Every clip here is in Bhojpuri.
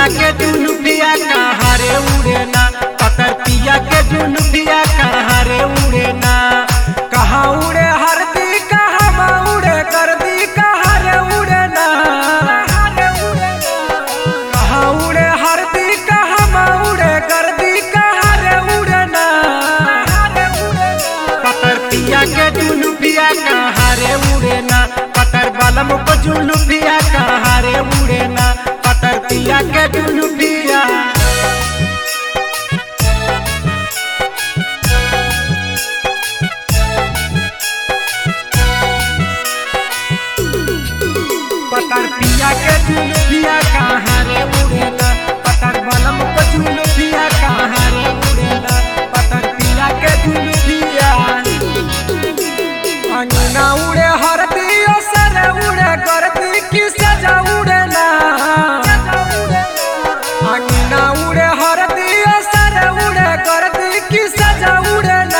के जुलुफिया कहाँ रे उड़े ना पतर पिया के जुलुफिया कहाँ रे उड़े ना कहाँ उड़े हरदी कहाँ उड़े कर दी कहाँ रे उड़े ना कहाँ उड़े हरदी कहाँ उड़े कर दी कहाँ रे उड़े ना पतर पिया के जुलुफिया कहाँ रे उड़े ना पतर बलम को जुलुफिया कहाँ रे उड़े ना पतर पिया के जुलुफिया पतर पिया के जुलुफिया कहाँ रे उड़े ना पतर बलम को जुलुफिया कहाँ रे उड़े ना पतर पिया के जुलुफिया अंगना उड़े हरदी सर उड़े करती की सजा उड़े ना अंगना उड़े हरदी सर उड़े करती की सजा उड़े ना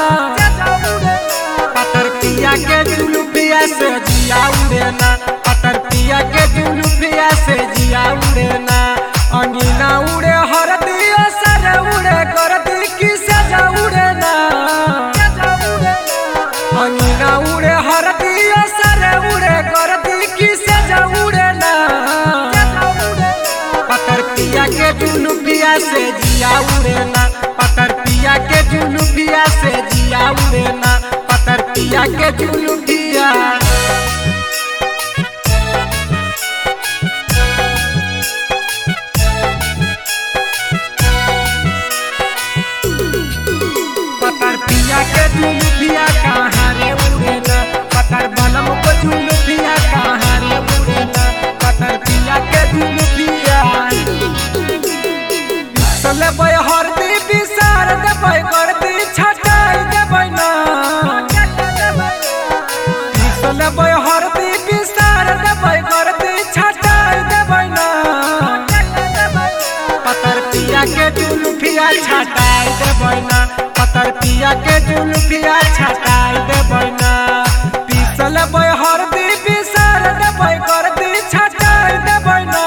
पतर पिया के जुलुफिया से जिया उड़े ना पतर पिया के जुलुफिया से जिया उड़े ना अंगना उड़े हरदी सर उड़े करती की सजा उड़े ना अंगना उड़े हरदी सर उड़े करती की सजा उड़े ना पतर पिया के जुलुफिया से जिया उड़े ना पतर पिया के जुलुफिया से जिया उड़े ना पतर पिया के जुलुफिया पतर पिया के जुलुफिया कहाँ रे उड़े ना पतर बलम को जुलुफिया कहाँ रे उड़े ना पतर पिया के जुलुफिया चलबै हरदी बिसार देबै करदी छटाई देबै ना चलबै हरदी बिसार देबै करदी छटाई देबै ना पतर पिया के जुलुफिया छटाई देबै ना पतर पिया के जुलुफिया छटाई देबै ना पीसल बै हरदी बिसार देबै करदी छटाई देबै ना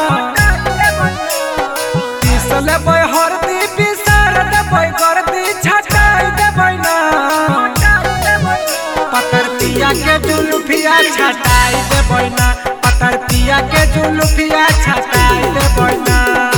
पीसल बै हरदी बिसार देबै करदी छटाई देबै ना पतर पिया के जुलुफिया छटाई देबै ना पतर पिया के जुलुफिया छटाई देबै ना